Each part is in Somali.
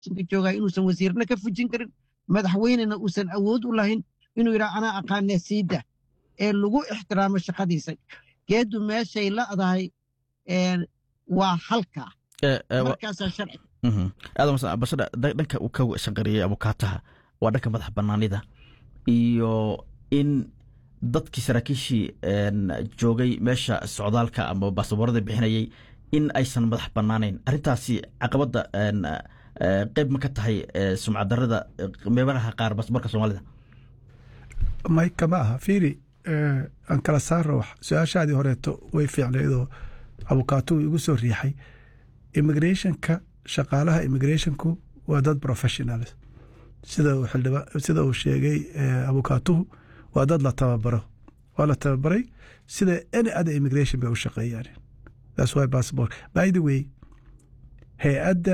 joogaa inuusan wasiirna ka fujin karin madaxweynena uusan awood u lahayn inuu yidhaha anaa aqaanee siida ee lagu ixtiraamo shaqadiisa geeddu meeshay la'dahay waa halkaa markaasaa sharci aadambashada dhanka uu ka shaqareeyey abukaataha waa dhanka madax banaanida iyo in dadkii saraakiishii joogay meesha socdaalka ama baasaboorada bixinayay in aysan madax banaanayn arrintaasi caqabadda qeyb ma ka tahay sumcaddarada meelaha qaar baasaboorka soomaalida may kama aha fiiri aan kala saarno wax su-aashaadii horeeto way fiicnaydoo abukaatuhu igu soo riixay immigrationka shaqaalaha immigrationku waa dad professionals sida uu xildhiba sida uu sheegay abukaatuhu waa dad la tababaro waa la tababaray sida any other immigration bay u shaqeeyaan that's why passport by the way hay-adda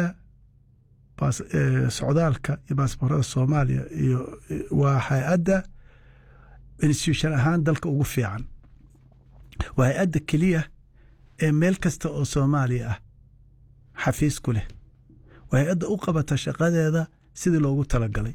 socdaalka iyo baasboorada soomaaliya iyo waa hay-adda institution ahaan dalka ugu fiican waa hay-adda keliya ee meel kasta oo soomaaliya ah xafiis ku leh waa hay-adda u qabata shaqadeeda sidii loogu talagalay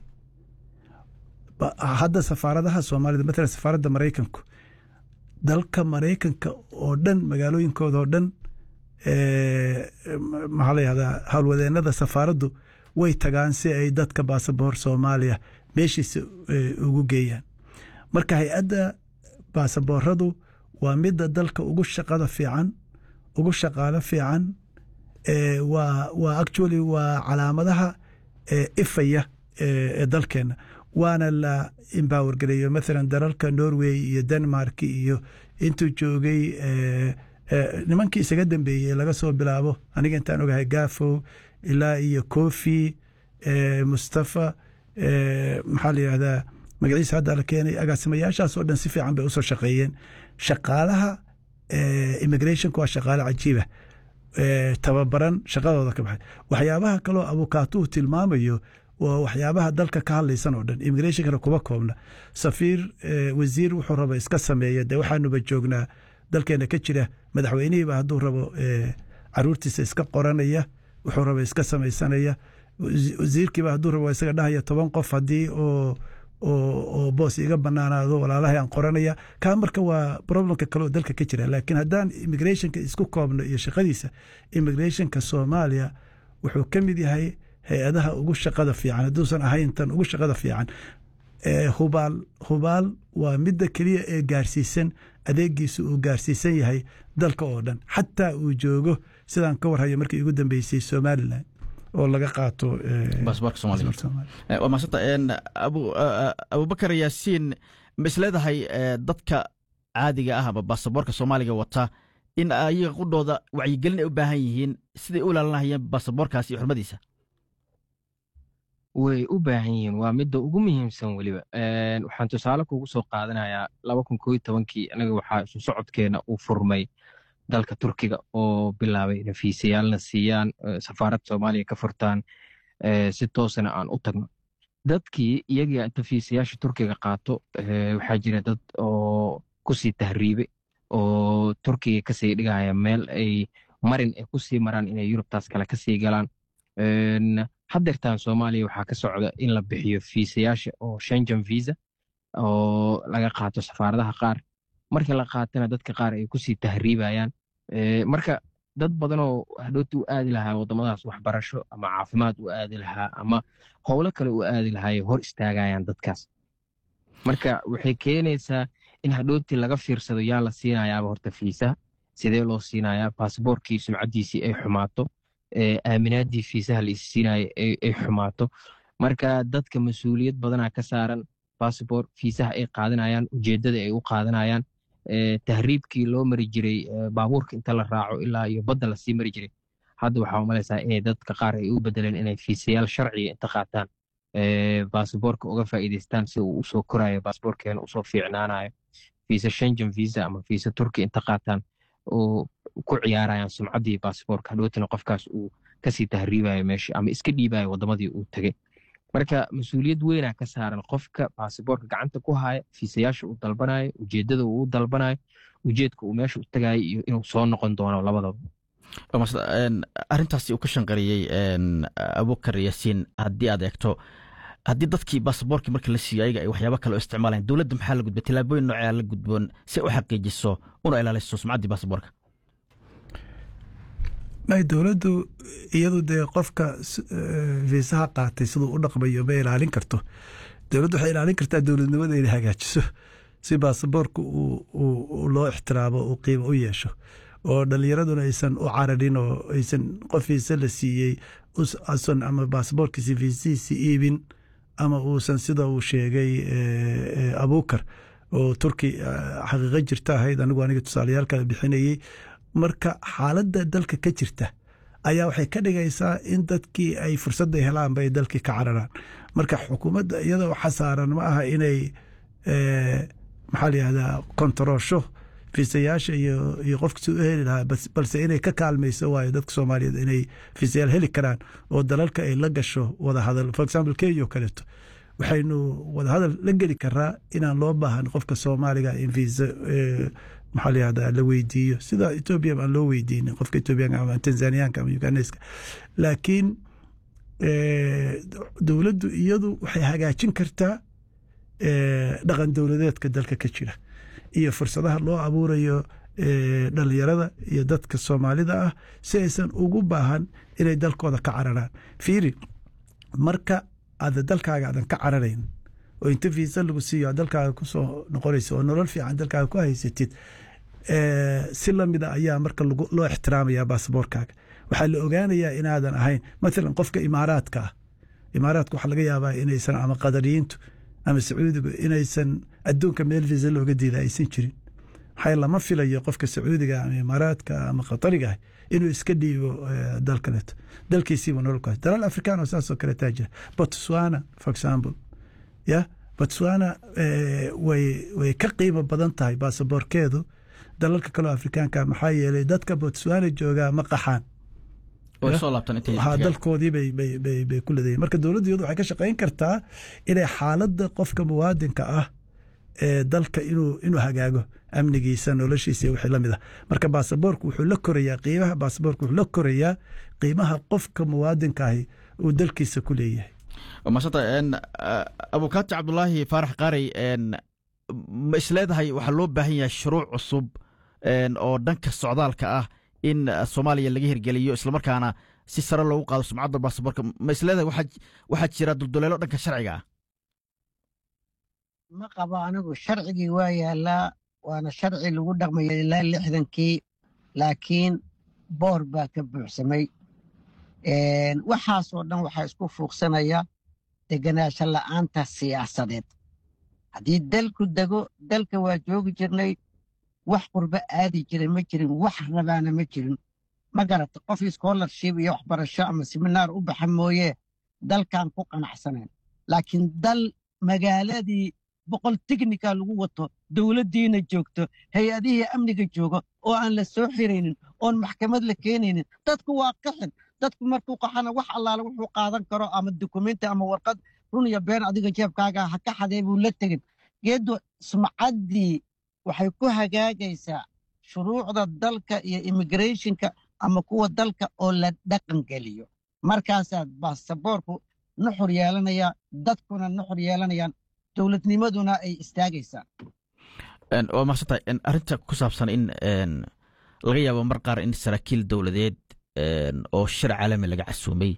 hadda safaaradaha soomaalida matalan safaaradda maraykanku dalka maraykanka oo dhan magaalooyinkooda oo dhan maxaa la yihahdaa howlwadeenada safaaraddu way tagaan si ay dadka baasaboor soomaaliya meeshiisa ugu geeyaan marka hay-adda baasabooradu waa midda dalka ugu shaqada fiican ugu shaqaalo fiican waa waa actually waa calaamadaha ifaya ee dalkeena waana la empower gareeyo mathalan dalalka norway iyo denmark iyo intuu joogay nimankii isaga dambeeyey laga soo bilaabo aniga intaan ogahay gafow ilaa iyo kofi mustafa maxaa la yihahdaa magaciisa hadda la keenay agaasimayaashaas oo dhan si fiican bay usoo shaqeeyeen shaqaalaha immigrationka waa shaqaale cajiiba tababaran shaqadooda ka baxay waxyaabaha kaloo abukaatuhu tilmaamayo waa waxyaabaha dalka ka hadlaysan oo dhan immigrationkana kuma koobna safiir wasiir wuxuu raba iska sameeya dee waxaanuba joognaa dalkeena ka jira madaxweynihiiba hadduu rabo caruurtiisa iska qoranaya wuxuu raba iska samaysanaya wasiirkiiba hadduu rabo isaga dhahaya toban qof haddii oo oo boos iga banaanaado walaalahay aan qoranaya kaa marka waa problemka kale oo dalka ka jira laakiin haddaan immigrationka isku koobno iyo shaqadiisa immigrationka soomaaliya wuxuu ka mid yahay hay-adaha ugu shaqada fiican hadduusan ahayn tan ugu shaqada fiican hubaal hubaal waa midda keliya ee gaarsiisan adeegiisu uu gaarsiisan yahay dalka oo dhan xataa uu joogo sidaan ka warhayo markii ugu dambeysay somalilan oo laga qaato baasaboorka soomaaliya waa maasanta abubakar yaasiin ma isleedahay dadka caadiga ah ama baasaboorka soomaaliga wata in ayaga qudhooda wacyigelin ay u baahan yihiin siday u ilaalinahayeen baasaboorkaas iyo xurmadiisa way u baahan yihiin waa midda ugu muhiimsan weliba waxaan tusaale kugu soo qaadanayaa laba kun koo iyo tobankii anaga waxaa isu socodkeena uu furmay dalka turkiga oo bilaabay inay fiisayaalna siiyaan safaarad soomaaliya ka furtaan si toosana aan u tagno dadkii iyagii inta fiisayaasha turkiga qaato waxaa jira dad oo kusii tahriibe oo turkiga kasii dhigaya meel ay marin ay kusii maraan inay yurubtaas kale kasii galaan haddeertaan soomaaliya waxaa ka socda in la bixiyo fiisayaasha oo shengen visa oo laga qaato safaaradaha qaar marka la qaatana dadka qaar ay kusii tahriibayaan marka dad badanoo hadhooti u aadi lahaa waddamadaas waxbarasho ama caafimaad u aadi lahaa ama howlo kale u aadi lahaay hor istaagayaan dadkaas marka waxay keenaysaa in hadhooti laga fiirsado yaa la siinayaaba horta fiisaha sidee loo siinayaa baasboorkii sumcaddiisii ay xumaato aaminaadii fiisaha la isiinaya ay xumaato marka dadka mas-uuliyad badanaa ka saaran bassabor fiisaha ay qaadanayaan ujeeddada ay u qaadanayaan tahriibkii loo mari jiray baabuurka inta la raaco ilaa iyo badda lasii mari jiray hadda waxaa umalaysaa inay dadka qaar ay u bedeleen inay fiisayaal sharciga inta qaataan basaboorka uga faa'iidaystaan si uu usoo korayo basaboorkeena usoo fiicnaanayo fiisa shengen visa ama fiisa turki inta qaataan oo ku ciyaarayaan sumcaddii basaboorka hadhowtana qofkaas uu kasii tahriibayo meesha ama iska dhiibayo waddamadii uu tegey marka mas-uuliyad weynaa ka saaran qofka basaboorka gacanta ku haya fiisayaasha uu dalbanayo ujeeddada uu dalbanayo ujeedka uu meesha u tagayo iyo inuu soo noqon doono labadaba arrintaasi uu ka shanqariyey abukar yaasiin haddii aad eegto haddii dadkii baasaboorkii markii la siiyo ayaga ay waxyaaba kale oo isticmaalayan dowladda maxaa la gudboon tilaabooyin noocea la gudboon si ay u xaqiijiso una ilaaliso sumcaddii baasaboorka may dowladdu iyadu dee qofka fiisaha qaatay siduu u dhaqmayo ma ilaalin karto dowladdu waxay ilaalin kartaa dowladnimada inay hagaajiso si baasaboorka loo ixtiraamo uu qiimo u yeesho oo dhalinyaraduna aysan u cararin oo aysan qof fiisa la siiyey usan ama baasaboorkiisi fiisihiisi iibin ama uusan sida uu sheegay abuukar oo turki xaqiiqo jirta ahayd anigu aniga tusaalayaalka bixinayey marka xaaladda dalka ka jirta ayaa waxay ka dhigaysaa in dadkii ay fursadda helaanba ay dalkii ka cararaan marka xukuumadda iyada waxa saaran ma aha inay maxaa la yihahdaa kontaroosho fiisayaasha iyo qofka si u heli lahaa balse inay ka kaalmayso waayo dadka soomaaliyeed inay fiisayaal heli karaan oo dalalka ay la gasho wadahadal for example kenya oo kaleeto waxaynu wadahadal la geli karaa inaan loo baahan qofka soomaaliga in fiisa maxaa la yihahdaa la weydiiyo sida etoobiya aan loo weydiinin qofka etoobiyaanka ama tanzaniyaanka ama uganeska laakiin dowladdu iyadu waxay hagaajin kartaa dhaqan dowladeedka dalka ka jira iyo fursadaha loo abuurayo dhalinyarada iyo dadka soomaalida ah si aysan ugu baahan inay dalkooda ka cararaan fiiri marka aada dalkaaga aadan ka cararayn oo inta fiisa lagu siiyo aad dalkaaga kusoo noqonaysa oo nolol fiican dalkaaga ku haysatid si lamida ayaa marka loo ixtiraamaya baasaboorkaaga waxaa la ogaanayaa inaadan ahayn maalan qofka imaaraadka ah imaaraadka waxaa laga yaabaa inaysan ama qadariyiintu ama sacuudigu inaysan adduunka meel fiisa looga diida aysan jirin maxaa lama filayo qofka sacuudiga ama imaaraadka ama qatariga ah inuu iska dhiibo dal kaleeto dalkiisiiba nololkaas dalal afrikaan oo saasoo kale taa jira botswana for example ya botswana way way ka qiimo badan tahay baasaboorkeedu dalalka kaleo afrikaanka maxaa yeelay dadka botswana joogaa ma qaxaan dalkoodii bay ku leedayiin marka dowladdu iyadu waxay ka shaqayn kartaa inay xaaladda qofka muwaadinka ah ee dalka inuu hagaago amnigiisa noloshiisa iyo wixii lamid ah marka baasaboorku wuxuu la korayaa qiimaha baasaboorku wuxuu la korayaa qiimaha qofka muwaadinka ahi uu dalkiisa ku leeyahay maasanta abukaati cabdulaahi faarax qaarey ma isleedahay waxaa loo baahan yahay shuruuc cusub oo dhanka socdaalka ah in soomaaliya laga hirgeliyo islamarkaana si sare loogu qaado sumcadda baasaboorka ma isleedahay waxaa jira dulduleelo dhanka sharciga ah ma qabo anigu sharcigii waa yaalaa waana sharci lagu dhaqmayo ilaa lixdankii laakiin boor baa ka buuxsamay waxaasoo dhan waxaa isku fuuqsanaya deganaansho la'aanta siyaasadeed haddii dalku dego dalka waa joogi jirnay wax qurbo aadi jiray ma jirin wax rabaana ma jirin ma garata qof scholarship iyo waxbarasho ama seminaar u baxa mooye dalkan ku qanacsanayn laakiin dal magaaladii boqol tiknika lagu wato dowladdiina joogto hay-adihii amniga jooga oo aan la soo xiraynin oon maxkamad la keenaynin dadku waa qaxin dadku markuu qaxana wax allaale wuxuu qaadan karo ama dukumenti ama warqad run iyo been adiga jeebkaaga ha ka xadee buu la tegin geeddu sumcaddii waxay ku hagaagaysaa shuruucda dalka iyo immigrationka ama kuwa dalka oo la dhaqan geliyo markaasaa baasaboorku nuxur yeelanaya dadkuna nuxur yeelanayaan dowladnimaduna ay istaagaysaa waa maaqsantahay arrinta ku saabsan in laga yaabo mar qaar in saraakiil dowladeed oo shir caalami laga casuumay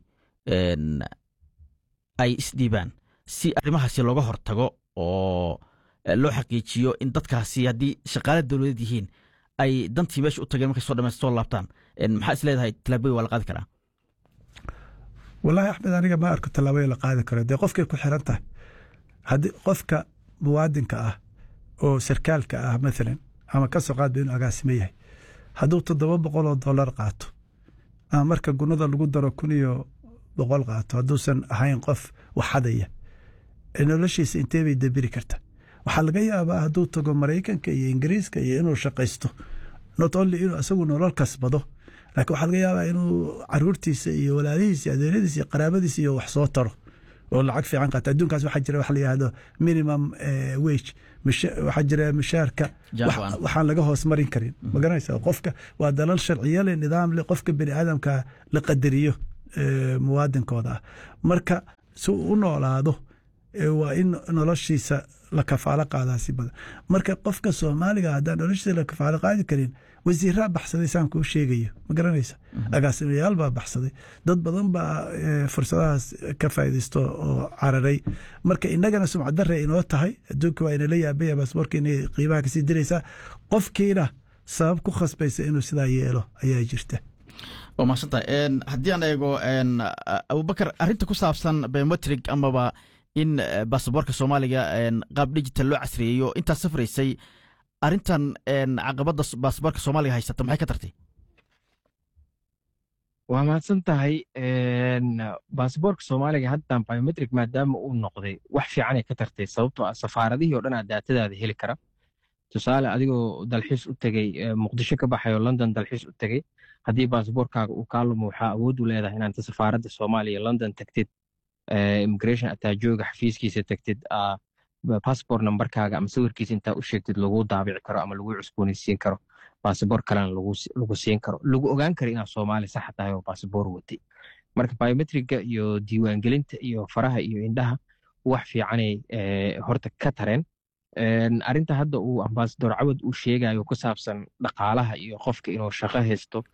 ay isdhiibaan si arrimahaasi looga hortago oo loo xaqiijiyo in dadkaasi haddii shaqaale dowladeed yihiin ay dantii meesha u tageen markay soo dhamayst soo laabtaan maxaa is leedahay tallaabooyin waa la qaadi karaa wallaahi axmed aniga ma arko tallaabooyin la qaadi karo dee qofkay ku xiran tahay haddii qofka muwaadinka ah oo sarkaalka ah maalan ama ka soo qaadba inuu agaasimo yahay hadduu toddoba boqol oo dollar qaato ama marka gunada lagu daro kun iyo boqol qaato hadduusan ahayn qof waxadaya noloshiisa intee bay dabiri karta waxaa laga yaabaa hadduu tago maraykanka iyo ingiriiska iyo inuu shaqaysto not only inuu isagu nolol kasbado laakiin waxaa laga yaabaa inuu caruurtiisa iyo walaalihiisa iyo adeeradiisa iyo qaraabadiisa iyo wax soo taro oo lacag fiican qaata adduunkaas waxaa jira wax la yihahdo minimum wage waxaa jira mushaarka waxaan laga hoos marin karin ma garanaysa qofka waa dalal sharciyo leh nidaam leh qofka bini aadamka la qadariyo muwaadinkooda ah marka si uu u noolaado waa in noloshiisa la kafaalo qaadaa si badan marka qofka soomaaliga haddaan noloshiisa la kafaalo qaadi karin wasiiraa baxsaday saan kuu sheegayo ma garanaysa agaasimayaal baa baxsaday dad badan baa fursadahaas ka faaidaysto oo cararay marka inagana sumcad dare inoo tahay adduunka waa inala yaabaya baasboorka inay qiimaha kasii diraysaa qofkiina sabab ku khasbaysa inuu sidaa yeelo ayaa jirta waa mahadsantahay haddii aan eego abubakar arrinta ku saabsan biometrig amaba in baasaboorka soomaaliga qaab digital loo casriyeeyo intaad safraysay arrintan caqabadda baasaboorka soomaaliga haysata maxay ka tartay waa mahadsan tahay baasaboorka soomaaliga haddan biometric maadaama uu noqday wax fiicanay ka tartay sababtoo ah safaaradihii o dhan aa daatadaada heli kara tusaale adigoo dalxiis u tegey muqdisho ka baxay oo london dalxiis u tegey haddii baasaboorkaaga uu kaa lumo waxaa awood u leedahay inaad safaaradda soomaaliya london tagtid immigration ataajooga xafiiskiisa tagtid passport numberkaaga ama sawirkiisa intaa u sheegtid lagu daabici karo ama lagu cusboonaysiin karo basaboor kalena lagu siin karo lagu ogaan karo inaad soomaali saxa tahay oo basaboor watay marka biometriga iyo diiwaangelinta iyo faraha iyo indhaha wax fiicanay horta ka tareen arinta hadda uu ambasador cawad uu sheegayo ku saabsan dhaqaalaha iyo qofka inuu shaqo haysto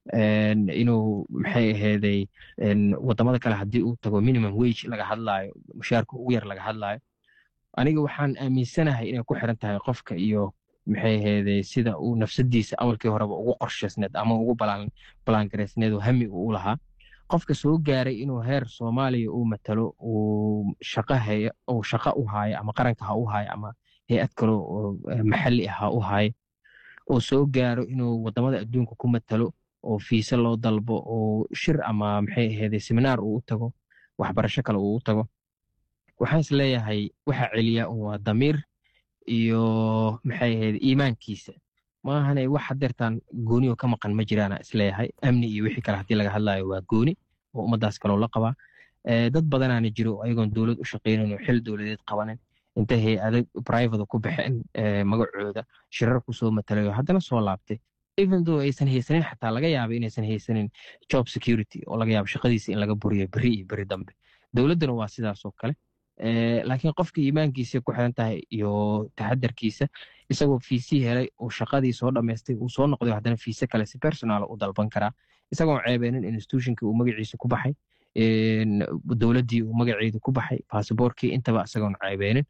inuu maxay aheeday wadamada kale haddii uu tago minimum wage laga hadlaayo mushaarka ugu yar laga hadlaayo aniga waxaan aaminsanahay inay ku xiran tahay qofka iyo maxay aheeday sida uu nafsadiisa awalkii horeba ugu qorshaysneed ama ugu balaangaraysneed oo hami uu lahaa qofka soo gaaray inuu heer soomaaliya uu matalo uu shaqo haya uu shaqo u haayo ama qaranka ha u haayo ama hay-ad kale oo maxalli ah ha u haayo oo soo gaaro inuu wadamada adduunka ku matalo oo fiise loo dalbo oo shir ama maxay aheeday seminaar uu u tago waxbarasho kale uu u tago waxaan is leeyahay waxa celiya waa damiir iyo maxay ahayd iimaankiisa maahane wax hadeertaan gooni oo ka maqan ma jiraana isleeyahay amni iyo wixii kale haddii laga hadlayo waa gooni oo ummadaas kaloo la qabaa dad badanaana jiro ayagoon dowlad u shaqaynin oo xil dowladeed qabanin inta hay-ada private ku baxeen magacooda shirar kusoo matalayo haddana soo laabtay even though aysan haysanin xataa laga yaaba inaysan haysanin job security oo laga yaabo shaqadiisa in laga buriyo beri iyo beri dambe dowladduna waa sidaas oo kale laakiin qofka iimaankiisa ku xiran tahay iyo taxadarkiisa isagoo fiisi helay oo shaqadii soo dhammaystay uu soo noqday haddana fiise kale si personal u dalban karaa isagoon ceebeenin institutionkii uu magaciisa ku baxay dowladdii uu magaceedu ku baxay basaboorkii intaba isagoon ceebeenin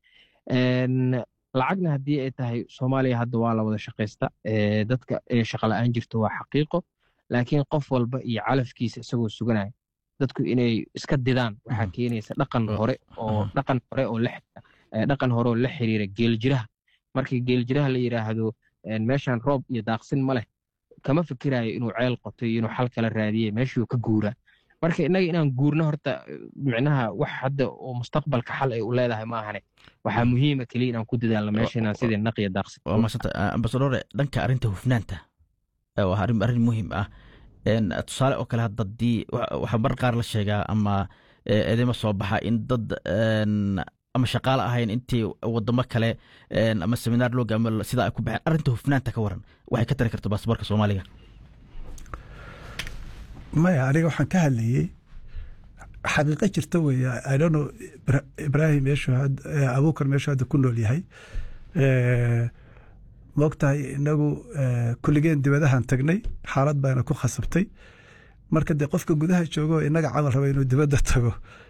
lacagna haddii ay tahay soomaaliya hadda waa la wada shaqaysta dadka shaqa la-aan jirto waa xaqiiqo laakiin qof walba iyo calafkiisa isagoo suganaya dadku inay iska didaan waxaa keenaysa dhaqan hore oo dhaqan hore oo dhaqan hore oo la xiriira geeljiraha markii geeljiraha la yidhaahdo meeshan roob iyo daaqsin ma leh kama fikirayo inuu ceel qoto iyo inuu xal kala raadiye meeshuu ka guuraa marka innaga inaan guurno horta micnaha wax hadda oo mustaqbalka xal ay u leedahay maahane waxaa muhiima keliya inaan ku dadaalno meesha inaan sidii naqiya daaqsin waa maasanta ambasadore dhanka arrinta hufnaanta waa arrin arrin muhiim ah tusaale oo kale hadda dii waxaa mar qaar la sheegaa ama edema soo baxa in dad ama shaqaale ahayn intii wadamo kale ama seminaar loo gaamo sida ay ku baxeen arrinta hufnaanta ka waran waxay ka tari karta baasaboorka soomaaliga maya aniga waxaan ka hadlayey xaqiiqo jirta weeye idono ibrahim meeshu abuukar meeshu hadda ku nool yahay moogtahay inagu kulligeen dibadahan tagnay xaalad baana ku khasabtay marka dee qofka gudaha joogo inaga camal raba inuu dibadda tago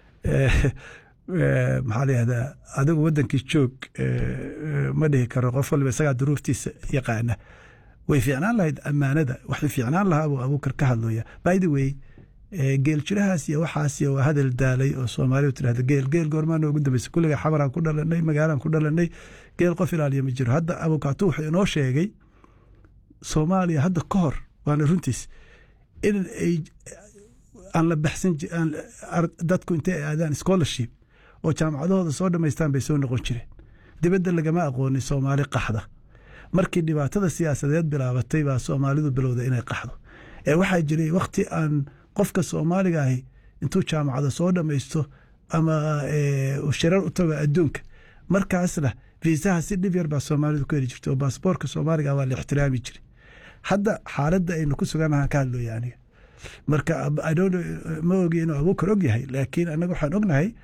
maxaa layihahdaa adigu waddankii joog ma dhihi karo qof waliba isagaa duruuftiisa yaqaana way fiicnaan lahayd ammaanada waxay fiicnaan lahaa buu abuukar ka hadlaya by the way geel jirahaas iyo waxaas waa hadal daalay oo soomaalidu tirahda geel geel goormaa noogu dambaysa kulliga xamaraan ku dhalanay magaalaan ku dhalanay geel qof ilaaliya ma jiro hadda abukaatu wuxuu inoo sheegay soomaaliya hadda ka hor waana runtiis in ay aan la baxsan dadku intay aadaan scholarship oo jaamacadahooda soo dhammaystaan bay soo noqon jireen dibadda lagama aqoonin soomaali qaxda markii dhibaatada siyaasadeed bilaabatay baa soomaalidu bilowda inay qaxdo ee waxaa jiray wakhti aan qofka soomaaliga ahi intuu jaamacada soo dhammaysto ama shirar u tago adduunka markaasna viisaha si dhib yar baa soomaalidu ku heli jirta oo baasboorka soomaaliga waa la ixtiraami jiray hadda xaaladda aynu ku suganahaan ka hadlooya aniga marka ma ogi inuu abuukar og yahay laakiin annaga waxaan ognahay